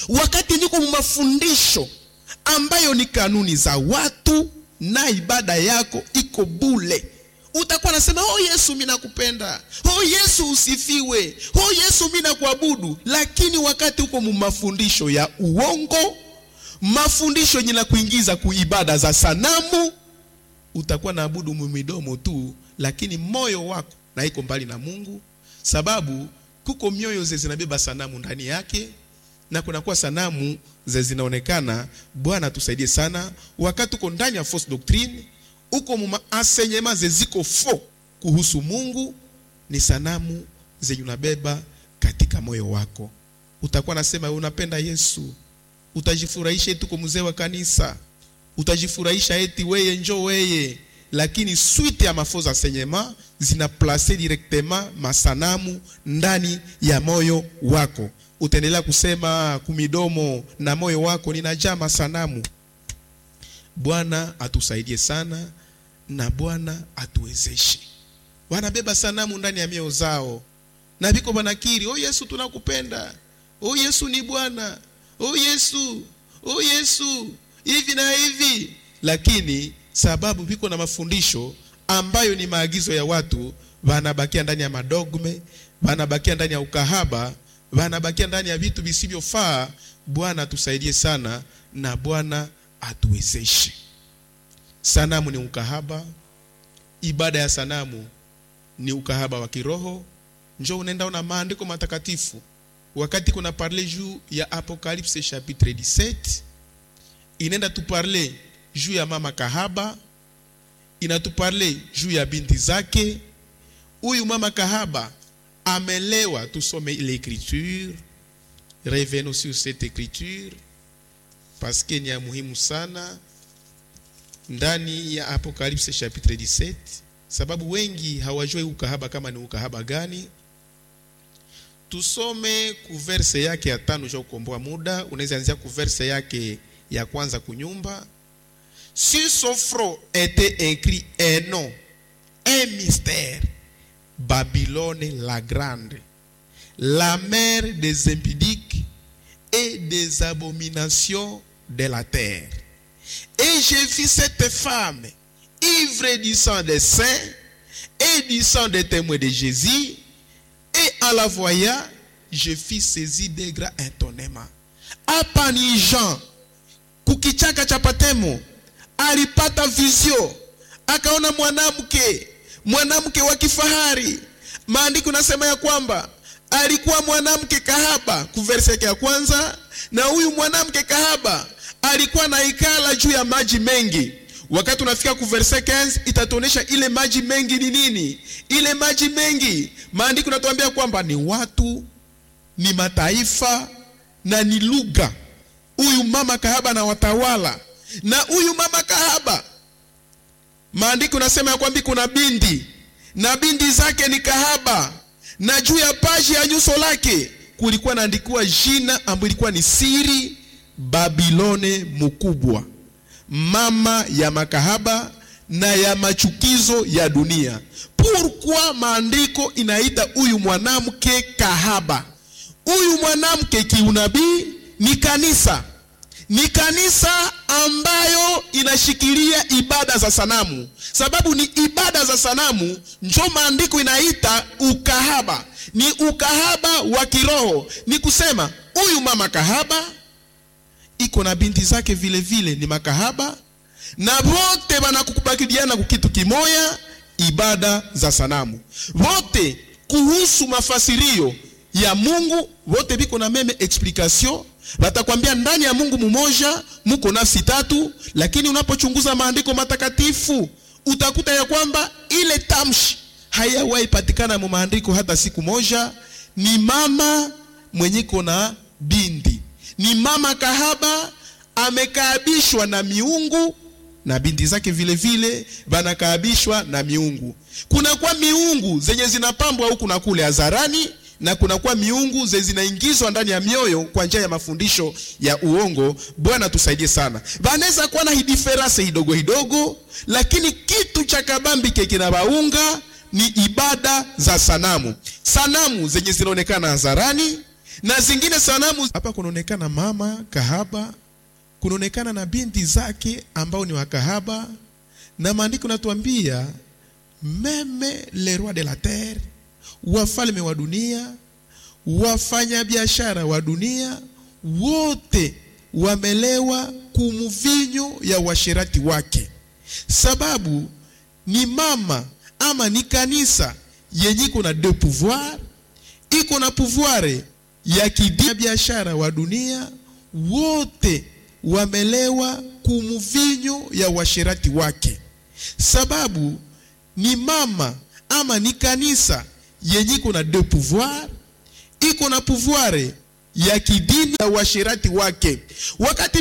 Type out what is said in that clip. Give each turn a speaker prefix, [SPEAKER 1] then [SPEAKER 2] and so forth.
[SPEAKER 1] wakati niko mu mafundisho ambayo ni kanuni za watu na ibada yako iko bule utakuwa nasema oh yesu mi nakupenda oh yesu usifiwe oh yesu mi nakuabudu lakini wakati uko mu mafundisho ya uongo mafundisho yenye na kuingiza kuibada za sanamu utakuwa naabudu mumidomo tu lakini moyo wako na iko mbali na mungu sababu kuko mioyo ze zinabeba sanamu ndani yake na kunakuwa sanamu ze zinaonekana bwana tusaidie sana wakati uko ndani ya false doctrine uko mu enseignement ze ziko fo kuhusu mungu ni sanamu zenye unabeba katika moyo wako utakuwa nasema unapenda yesu utajifurahisha eti uko mzee wa kanisa utajifurahisha eti weye njo weye lakini suite ya mafaux enseignement zina place directement masanamu ndani ya moyo wako utaendelea kusema kumidomo na moyo wako ninajaa masanamu bwana atusaidie sana na bwana atuwezeshe wanabeba sanamu ndani ya mioyo zao na viko banakiri oh yesu tunakupenda oh yesu ni bwana oh yesu oh yesu hivi na hivi lakini sababu viko na mafundisho ambayo ni maagizo ya watu wanabakia ndani ya madogme wanabakia ndani ya ukahaba wanabakia ndani ya vitu visivyofaa bwana atusaidie sana na bwana atuwezeshe sanamu ni ukahaba ibada ya sanamu ni ukahaba wa kiroho njo unaenda una maandiko matakatifu wakati kuna parle juu ya apocalypse chapitre 17 inaenda tuparle juu ya mama kahaba inatuparle juu ya binti zake huyu mama kahaba amelewa tusome l'écriture revenons sur cette écriture parce que ni ya muhimu sana ndani ya apocalypse chapitre 17 sababu wengi hawajui ukahaba kama ni ukahaba gani tusome kuverse yake ya tano cha kukomboa muda unaweza anzia kuverse yake ya kwanza kunyumba sur son front était écrit un nom un mystère babylone la grande la mère des impudiques et des abominations de la terre et j'ai vu cette femme ivre du sang des saints et du sang des témoins de Jésus et en la voyant je fus saisi de grand étonnement hapa ni Jean kukichaka cha Patemo alipata vizio akaona mwanamke mwanamke wa kifahari maandiko nasema ya kwamba alikuwa mwanamke kahaba kuverse yake ya kwanza na huyu mwanamke kahaba alikuwa na ikala juu ya maji mengi wakati unafika ku verse 15 itatuonesha ile maji mengi ni nini ile maji mengi maandiko natuambia kwamba ni watu ni mataifa na ni lugha huyu mama kahaba na watawala na huyu mama kahaba maandiko nasema ya kwamba kuna bindi na bindi zake ni kahaba na juu ya paji ya nyuso lake kulikuwa naandikiwa jina ambayo ilikuwa ni siri babilone mkubwa mama ya makahaba na ya machukizo ya dunia pourquoi maandiko inaita huyu mwanamke kahaba huyu mwanamke kiunabii ni kanisa ni kanisa ambayo inashikilia ibada za sanamu sababu ni ibada za sanamu njo maandiko inaita ukahaba ni ukahaba wa kiroho ni kusema huyu mama kahaba iko na binti zake vile vile ni makahaba na wote wanakukubaliana kukitu kimoya ibada za sanamu wote kuhusu mafasirio ya mungu wote biko na meme explication watakwambia ndani ya mungu mumoja muko nafsi tatu lakini unapochunguza maandiko matakatifu utakuta ya kwamba ile tamshi hayawahi patikana mu maandiko hata siku moja ni mama mwenye iko na bindi ni mama kahaba amekaabishwa na miungu na binti zake vile vile vanakaabishwa na miungu kunakuwa miungu zenye zinapambwa huku na kule hadharani na kunakuwa miungu zenye zinaingizwa ndani ya mioyo kwa njia ya mafundisho ya uongo bwana tusaidie sana vanaweza kuwa na hidiferase hidogo hidogo lakini kitu cha kabambike kinawaunga ni ibada za sanamu sanamu zenye zinaonekana hadharani na zingine sanamu hapa kunaonekana mama kahaba kunaonekana na binti zake ambao ni wakahaba na maandiko natuambia meme le roi de la terre wafalme wa dunia wafanyabiashara wa dunia wote wamelewa kumvinyo ya uasherati wake sababu ni mama ama ni kanisa yenye iko na de pouvoir iko na pouvoir ya kidini biashara wa dunia wote wamelewa kumvinyo ya uasherati wake sababu ni mama ama ni kanisa yenye iko na de pouvoir iko na pouvoir ya kidini ya uasherati wake wakati